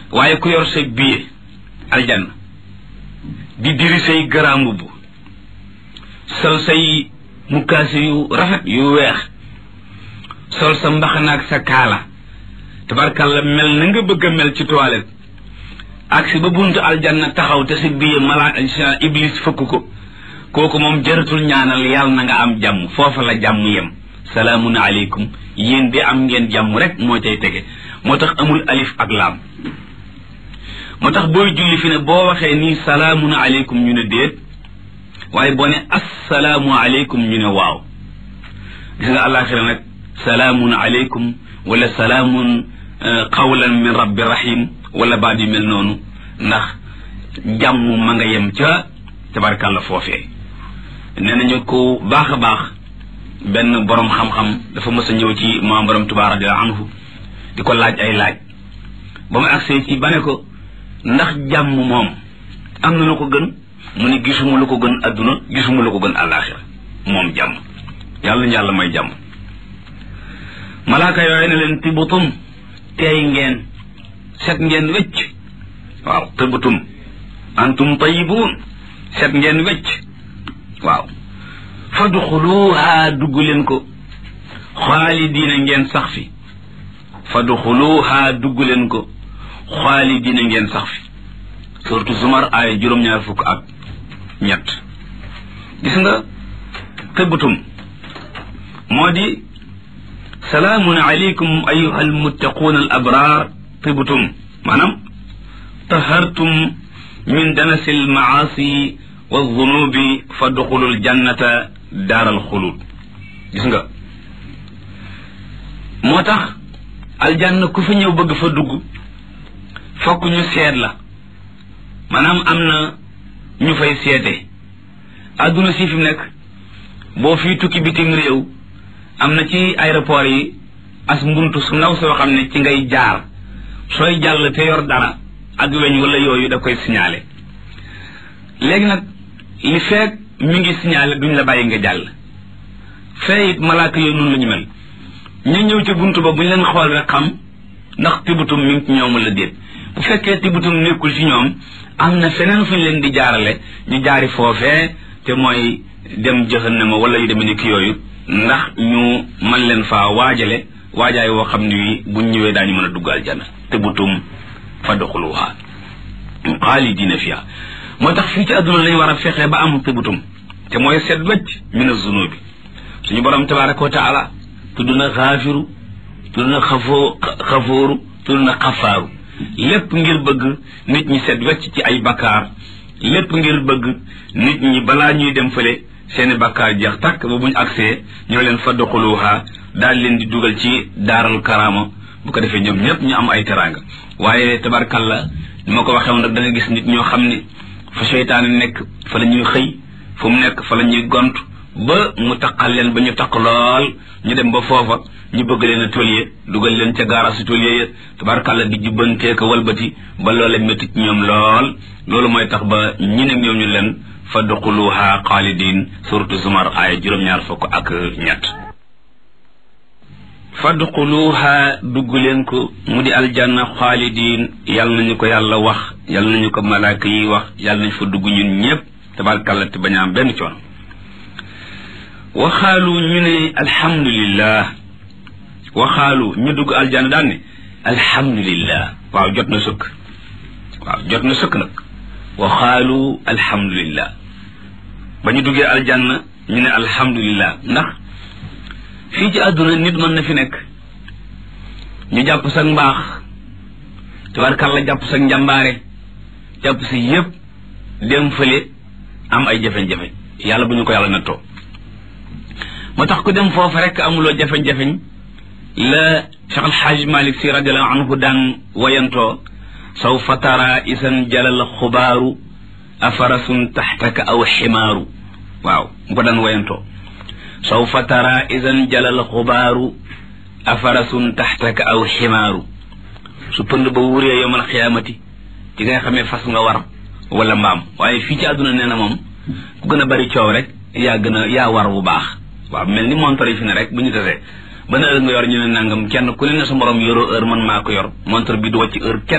waaye ku yor say billet aljanna di diri say grand mbubb sol say mukkaasi yu rafet yu weex sol sa mbaxanaak sa kaala tabarkalla mel na nga bëgg a mel ci toilette ak si ba buntu aljanna taxaw te si billet malaa iblis fëkk ko kooku moom jaratul ñaanal yàlla na nga am jàmm foofa la jàmm yem salaamun aleykum yéen di am ngeen jàmm rek moo cay tege moo tax amul alif ak laam moo tax booy julli fi ne boo waxee nii salaamun aleykum ñu ne déet waaye boo ne assalaamu aleykum ñu ne waaw gis nga àllaaxira nag salaamun aleykum wala salaamun qawlan min rabbi rahim wala baat yu mel noonu ndax jàmm ma nga yem ca tabarkàlla foofee nee nañu ko baax a baax benn borom xam-xam dafa mës a ñëw ci maam borom Tuubaa radiyallaahu anhu di ko laaj ay laaj ba mu agsee ci ba ne ko ndax jàmm moom am na lu ko gën mu ne gisuma lu ko gën adduna gisuma lu ko gën àllaaxira moom jàmm yàlla ñu yàlla may jàmm malaaka yooyu ne leen tibutum teey ngeen set ngeen wecc waaw tibutum antum tayibuun set ngeen wecc waaw fadxuluha dugg leen ko xaalidiina ngeen sax fi fadxuluha dugg leen ko xaalidiina ngeen sax fi surtout zumar ay juróom-ñaar fukk ak ñett gis nga tëbbatum moo di salaamun aleykum ayuha almuttaquun al abraar tëbbatum maanaam tahartum min danasi almaasi wa zunubi fadxulu aljannata daaral xulud gis nga moo tax aljanna ku fi ñëw bëgg fa dugg fokk ñu seet la maanaam am na ñu fay seete àdduna si fi mu nekk boo fii tukki bitim réew am na ci aéroport yi as mbuntu su ndaw soo xam ne ci ngay jaar sooy jàll te yor dara ak weñ wala yooyu da koy signalé léegi nag li feek mi ngi signalé duñ la bàyyi nga jàll fee it malaaka yooyu noonu la ñu mel ñu ñëw ci buntu ba bu ñu leen xool rek xam ndax tibutum mi ngi ci ñoom la déet bu fekkee tibutum nekkul ci ñoom am na feneen fu ñu leen di jaarale ñu jaari foofee te mooy dem jahannama wala yu demee ni ki yooyu ndax ñu man leen faa waajale waajaay woo xam ne wi buñ ñëwee daañu mën a dugg aljana tibutum fadxuluha xaalidina fiha moo tax fii ci àdduna lañu war a fexee ba am tibutum te mooy seet wecc min azunubi suñu borom tabaraka wa taala tudd na xaafiru tudd na xafoo xafooru tudd na xafaaru lépp ngir bëgg nit ñi seet wecc ci ay bakkaar lépp ngir bëgg nit ñi balaa ñuy dem fële seeni bakkaar jeex tàkk ba buñ agsee ñoo leen fadxuluha daal leen di dugal ci daaral karaama bu ko defee ñoom ñëpp ñu am ay teraanga waaye tabarkalla ni ma ko waxee woon rek da nga gis nit ñoo xam ne fa seytaane nekk fa la ñuy xëy fu mu nekk fa la ñuy gont ba mu taqal leen ba ñu taq lool ñu dem ba foofa ñu bëgg leen a tolye dugal leen ca gaara si tolye ya tabarkalla di jubbantee ko walbati ba loolee métti ci ñoom lool loolu mooy tax ba ñi ne ñoom ñu leen fadxuluha xaalidin suratu zumar aaya juróom-ñaar fukk ak ñett fadxuluha dugg leen ko mu di aljanna xaalidin yal nañu ko yàlla wax yal nañu ko malaaka yi wax yal nañu fa dugg ñun ñëpp tabarkalla te bañ a am benn coono waxaalu ñu ne alhamdulillah waxaalu ñu dugg aljanna daan ne alhamdulillah waaw jot na sëkk waaw jot na sëkk nag waxaalu alhamdulillah ba ñu duggee aljanna ñu ne alhamdulillah ndax fii ci àdduna nit mën na fi nekk ñu jàpp sa mbaax tabarkalla jàpp sa njàmbaare jàpp si yépp dem fële am ay jafe-jafe yàlla bu ñu ko yàlla nattoo moo tax ku dem foofu rek amuloo jafe-jafeñ la Cheikh Al Hadj Malick si radiallahu anhu daan wayantoo sawfa tara isan jalal xubaaru afarasun taxtaka aw ximaaru waaw mu ko daan wayantoo sawfa tara isan jalal xubaaru afarasun taxtaka aw ximaaru su pënd ba wuree yowmal xiyaamati ci nga xamee fas nga war wala mbaam waaye fii ci àdduna nee na moom ku gën a bari coow rek yaa gën a yaa war bu baax waaw mel ni montre yi fi ne rek bu ñu tasee ban heure nga yor ñu ne nangam kenn ku ne ne sa morom yoroo heure man maa ko yor montre bi du wàcc heure kenn